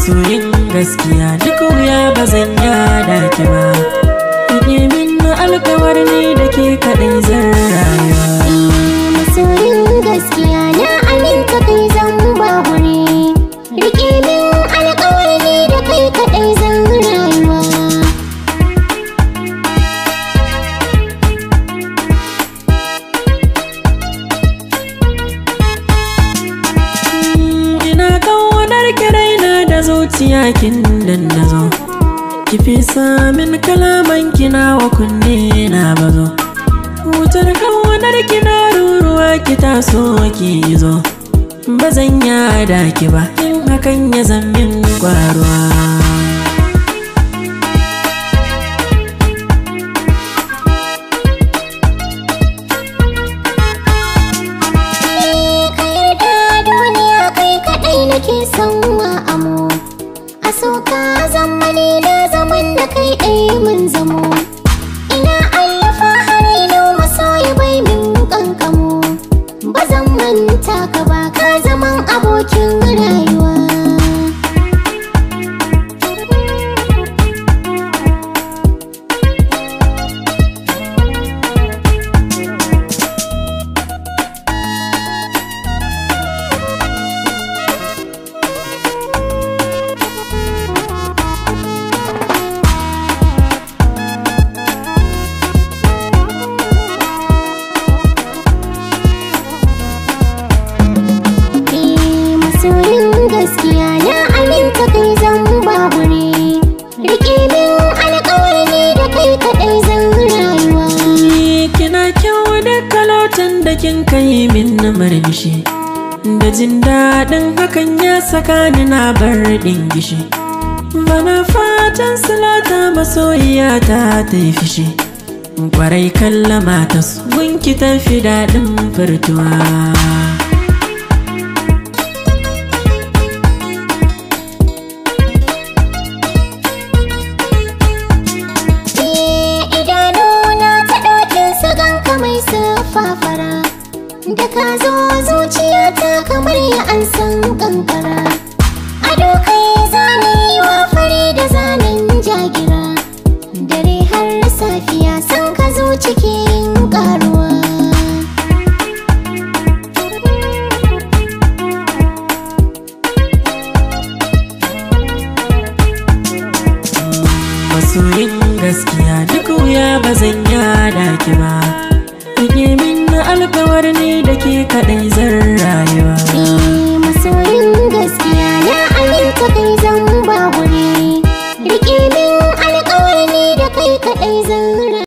masoyin gaskiya duk wuya ba zan yada ki ba Rike min na alkawar ni da ke kaɗai zan rayuwa masoyin gaskiya na aminta kai zan ba guri rike min alƙawari da kai kaɗai zan rayuwa ina kaunar kiraina da zuciya kin dandazo ki fi samin kalaman kina wa kunne na bazo wutar kaunar kina ruruwa ki taso ki zo ba zan yada ki ba in hakan ya zammin kwaruwa ka yarda duniya kai kaɗai nake son wa amo a so ka zamani na zaman da kai ɗai mun zamo ina alfahari na masoyi bai min kankamo ba zan manta ka ba ka zaman abokin rayuwa Eh, masoyin gaskiya na aminta kai zan ba guri rike min alƙawari da kai kaɗai zan rayuwa Ni kina kyau da kalotan da kin kai min na murmushi da jin daɗin hakan ya saka ni na bar gishi bana fatan silata masoyiya ta ta yi fishi kwarai kallama ta su gunki tafi daɗin furtuwa Eh, idanuna ta ɗaukin su ganka mai fara da ka zo zuciyata kamar ya an san kankara ado kai zane wa fari da zanen jagira dare har safiya san ka zo cikin karuwa masoyin gaskiya duk wuya ba zan yada ki ba Rike min na alkawar ni da ke kaɗai zan rayuwa Eh, masoyin gaskiya na aminta kai zan ba guri rike min alƙawari da kai kaɗai zan